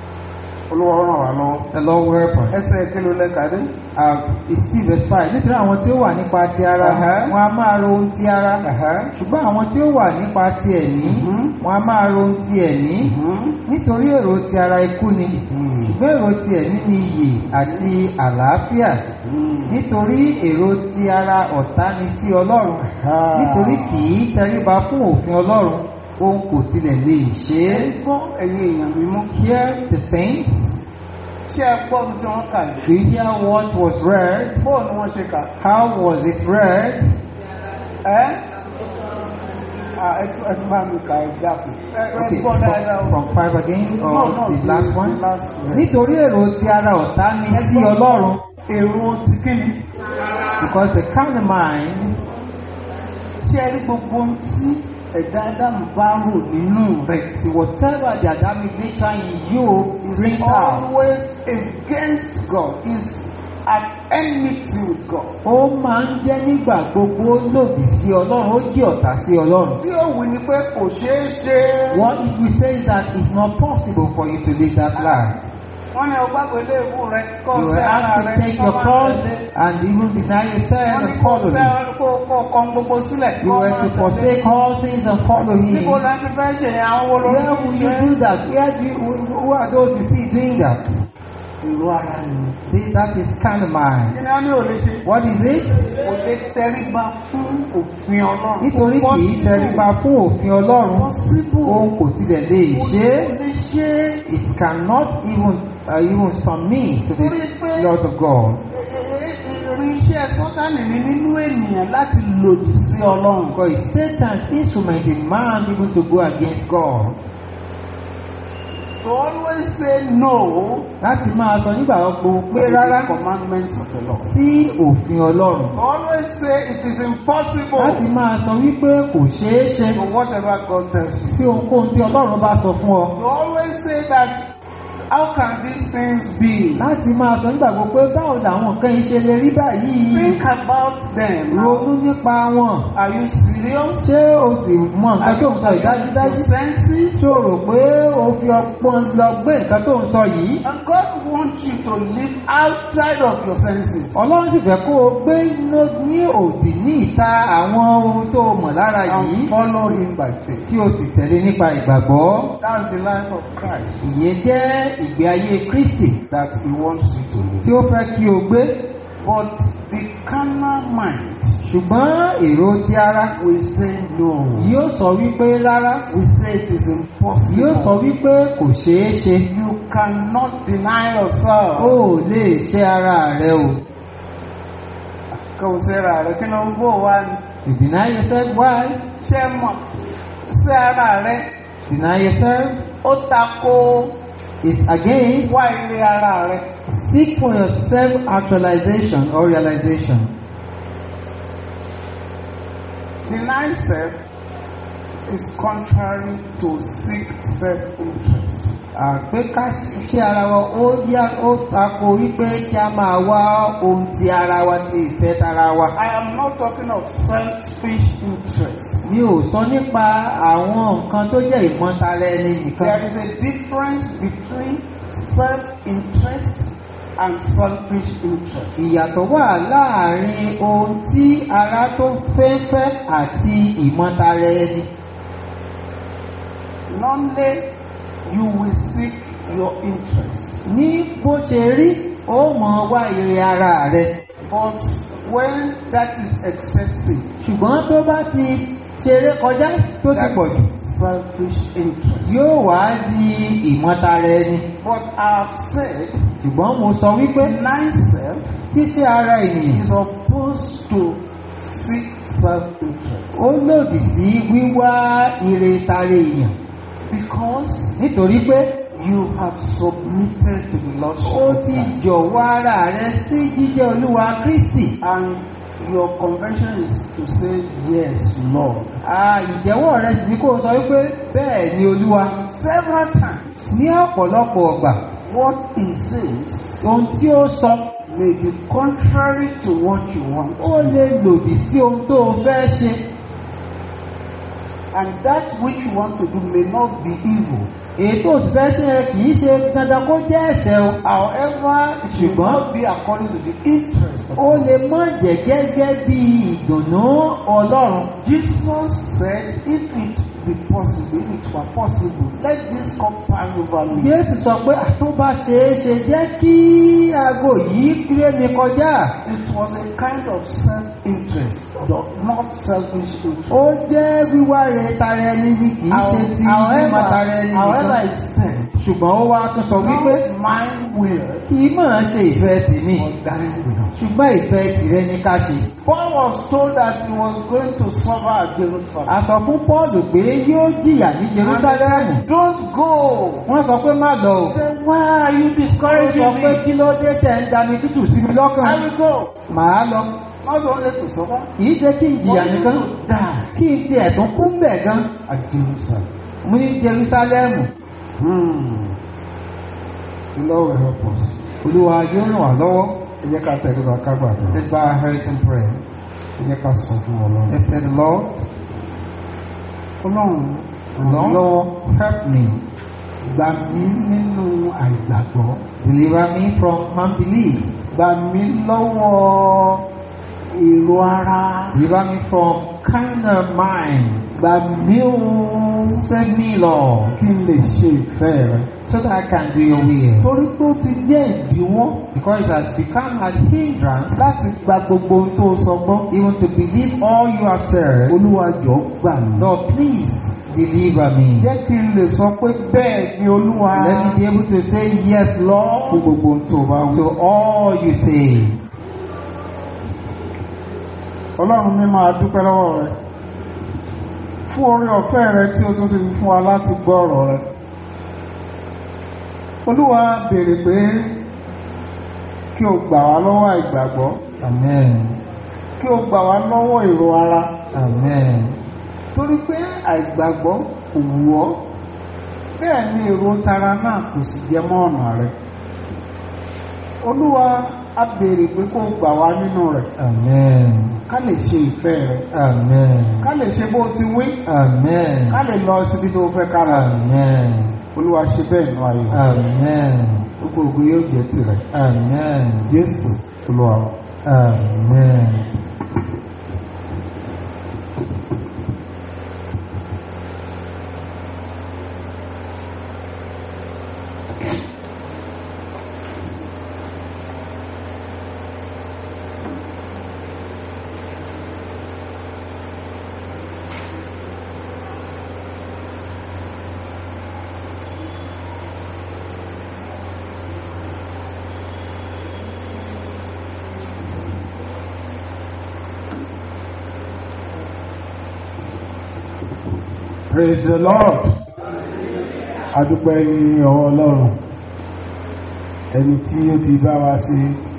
Olúwa ràn wá lọ́wọ́. The Lord will help us. Ẹsẹ̀ kí ló lẹ́ka dé? Uh, it's still verse five. Nítorí àwọn tí ó wà nípa ti ara, Uh-huh. wọn a máa ro ohun ti ara. Ẹ̀hẹ́. Ṣùgbọ́n àwọn tí ó wà nípa ti ẹ̀mí, Mhm. wọn a máa ro ohun ti ẹ̀mí. Mhm. Nítorí èrò ti ara ikú ni. Mhm. ṣùgbọ́n èrò ti ẹ̀mí ni iyè àti àlàáfíà Mhm. nítorí èrò ti ara ọ̀tá ni sí ọlọ́run Ah. nítorí kì í tẹríba fún òfin ọlọ́run òun kò tilẹ̀ lè ṣe Ẹ é. gbọ́ ẹ̀yin èèyàn mímọ́. Hear the saints. Ṣé ẹ gbọ́ ohun tí wọ́n kà yìí? Do you hear what was read? Bóò ni wọ́n ṣe kà? How was it read? Ẹ́ Ah, ẹ tún ẹ tún bá mi kà ẹ dákun. Ẹ ẹ Okay, gbọ́ dáadáa o. from, from five again or No, no, the last one? the last one. Nítorí èrò ti ara ọ̀tá ni sí ọlọ́run Èrò ti kí ni? because the carnal mind Ṣé ẹ rí gbogbo ohun tí ẹ̀dá Ádámù bá rò nínú rẹ̀? See, whatever the Adamic nature in you is brings out, always against God, is at enmity with God. ó máa ń jẹ́ nígbà gbogbo lòdì sí Ọlọ́run, ó jẹ́ ọ̀tá sí Ọlọ́run. Tí ó wí ni pé kò ṣeé ṣe. What if we say that it's not possible for you to live that life? wọ́n ní ọgbàgbé léèbù rẹ kọ́ You sí were ara asked rẹ to take kọ́ your máa cross tẹ̀lé. and even deny yourself wọ́n ní and kó follow fẹ́ him. kó kó kọ́ gbogbo sílẹ̀ You kọ́ were máa to tẹ̀lé. forsake all things and follow him. níbo la ti fẹ́ ṣe yẹn àwọn wo ló Where ń will ṣe you do that? Where do you, who who are those you see doing that? ìlú ara nìyẹn. See, That is kind of kí mind. ni wọ́n ní ò lè ṣe. What is it? kò lè tẹríba fún òfin ọlọ́run. Nítorí kì í tẹríba fún òfin Ọlọ́run, Possible. òun kò tilẹ̀ lè ṣe é. kò lè ṣe é. It cannot even uh, even submit to the Lord of God. irinṣẹ́ sọ́tánì ní nínú ènìyàn láti lòdì sí ọlọ́run. Because it's Satan's instrument in man even to go against God. to always say no Láti máa sọ nígbà gbogbo pé to the rárá commandments of the Lord. sí òfin Ọlọ́run. to always say it is impossible Láti máa sọ wípé kò ṣeé ṣe to whatever God tells you. tí ohunkóhun tí Ọlọ́run bá sọ fún ọ. to always say that how can these things be. Láti máa sọ nígbà gbogbo pé báwo làwọn nǹkan yìí ṣe lè rí báyìí. think about them. Ronú nípa wọn. are you serious. Ṣé o sì mọ nǹkan tó ń sọ ìdájúdájú? your senses. Ṣé o rò pé o fi ọgbọ́n lọ gbé nǹkan tó ń sọ yìí? and God wants you to live outside of your senses. Ọlọ́run sì fẹ́ kó o gbé inú- ní òdì ní ìta àwọn ohun tó o mọ̀ lára yìí and follow him by faith. kí o sì tẹ̀lé nípa ìgbàgbọ́. That's the life of Christ Ìyẹn jẹ́ ìgbé ayé Kristi that he wants you to live. tí ó fẹ́ kí o gbé. But the carnal mind Ṣùgbọ́n èrò ti ara will say no. yóò sọ wípé rárá. We say it is impossible. Yóò sọ wípé kò ṣeé ṣe. You cannot deny yourself. O ò lè ṣe ara rẹ o. Kò sẹ́ra rẹ̀ kí ló ń bò wá ní. You deny yourself why? Ṣé mọ̀ sí ara rẹ̀ Deny yourself ó tako is against wá ilé ara rẹ̀. seek for your self actualization or realization. Deny self is contrary to seek self-interest. àgbéká ṣe ara wa ó yá ó tako wípé kí a máa wá ohun ti ara wa ti ìfẹ́ tara wa. I am not talking of selfish interest. mi ò sọ nípa àwọn nǹkan tó jẹ́ ìmọ̀tara ẹni nìkan. There is a difference between self-interest and selfish interest. ìyàtọ̀ wà láàrin ohun tí ara tó fẹ́fẹ́ àti ìmọ̀tara ẹni. Normally, you will seek your interest. ní bó ṣe rí ó mọ̀ wá ire ara rẹ. But when that is excessive, ṣùgbọ́n tó bá ti ṣeré kọjá tó ti that pọ̀ jù is selfish interest. yóò wá di ìmọ̀tara ẹni. But I have said, ṣùgbọ́n mo sọ wípé deny self tíṣe ara ènìyàn is opposed to seek self-interest. ó lòdì sí wíwá ire tara èèyàn Because nítorí pé you have submitted to the Lordship ó of ti Christ. jọ̀wọ́ ara rẹ sí jíjẹ́ olúwa kristi. And your convention is to say, Yes, Lord. À, ìjẹ́wọ́ rẹ sì ni kó o sọ wípé bẹ́ẹ̀ ni olúwa. Several times, ní ọ̀pọ̀lọpọ̀ ọgbà what he says ohun tí ó sọ may be contrary to what you want. ó lè lòdì sí ohun tó o fẹ́ ṣe. And that which you want to do may not be evil. èyí tó o sì fẹ́ ṣe yẹn kì í ṣe dandan kó jẹ́ ẹ̀ṣẹ̀ o. However, it should Ṣùgbọ́n- not be according to the interest of ó lè má jẹ́ gẹ́gẹ́ bí ìdùnnú ọlọ́run. Jesus said, if it be possible, if it were possible, let this cup pass over me. Jésù sọ pé àtúbà ṣeé ṣe jẹ́ kí aago yìí kéré mi kọjá. It was a kind of self-interest, but not selfish interest. Ó jẹ́ wíwá rẹ̀ tara ẹni ni kì í ṣe ti mímọ̀ tara ẹni however, nìkan. it said, Ṣùgbọ́n ó wá tún sọ wípé not my will, kì í máa ṣe ìfẹ́ tèmi. but thine will. Ṣùgbọ́n ìfẹ́ tìrẹ ni ká ṣe. Paul was told that he was going to suffer at Jerusalem. A sọ fún Pọ́ọ̀lù pé yóò jìyà ní Jerúsálẹ́mù. Don't go. Wọ́n sọ pé má lọ o. He said, why are you Ó discouraging sọ pé me? kí ló dé tẹ̀ ń dami tútù sí mi I lọ́kàn. will go. Màá lọ. Not only to suffer, Kì í ṣe kí n jìyà but nìkan. even to die Kí n tiẹ̀ tún kú bẹ̀ gan. at Jerusalem. Mo ní Jerúsálẹ́mù. Hmm. The Lord will help us. Olúwa yóò ràn wá lọ́wọ́. Ẹ jẹ́ ká tẹ̀lé wa ká gbàdúrà. Let's bow our heads and pray. Ẹ jẹ́ ká sọ fún Ọlọ́run. Let's say the Lord, Ọlọ́run ràn mí Lord, lọ́wọ́ help me gbà mí nínú àìgbàgbọ́ Deliver me from unbelief. gbà mí lọ́wọ́ èrò ara Deliver me from carnal mind. gbà mí o Save me, Lord, kí n lè ṣe ìfẹ́ rẹ so that I can do your will. torí pé ó ti jẹ́ ìdíwọ́ Because it has become a hindrance láti gba gbogbo ohun tó sọ gbọ́ even to believe all you have said. olúwa jọ̀ọ́ gbà mí. Lord, please deliver me. jẹ́ kí n lè sọ pé bẹ́ẹ̀ ni olúwa Let me be able to say yes, fún Lord, gbogbo ohun tó bá wù. to all you say. ọlọ́run mi máa dúpẹ́ lọ́wọ́ rẹ fún orí ọ̀fẹ́ rẹ tí o tún fi fún wa láti gbọ́ ọ̀rọ̀ rẹ olúwa béèrè pé kí o gbà wá lọ́wọ́ àìgbàgbọ́ Amen. kí o gbà wá lọ́wọ́ èrò ara Amen. torí pé àìgbàgbọ́ kò wù ọ́ bẹ́ẹ̀ ni èrò tara náà kò sì jẹ mọ́ ọ̀nà rẹ olúwa a béèrè pé kó o gbà wá nínú rẹ̀ Amen. ká lè ṣe ìfẹ́ rẹ Amen. ká lè ṣe bó ti wí Amen. ká lè lọ síbi tó fẹ́ ká lọ Amen. olúwa ṣe bẹ́ẹ̀ nù ayé Amen. gbogbo ògo yóò jẹ́ tirẹ̀ Amen. jésù olúwa wa. Amen. praise the lord adúpẹ́ ní ọwọ́ ọlọ́run ẹni tí ó ti bá wa ṣe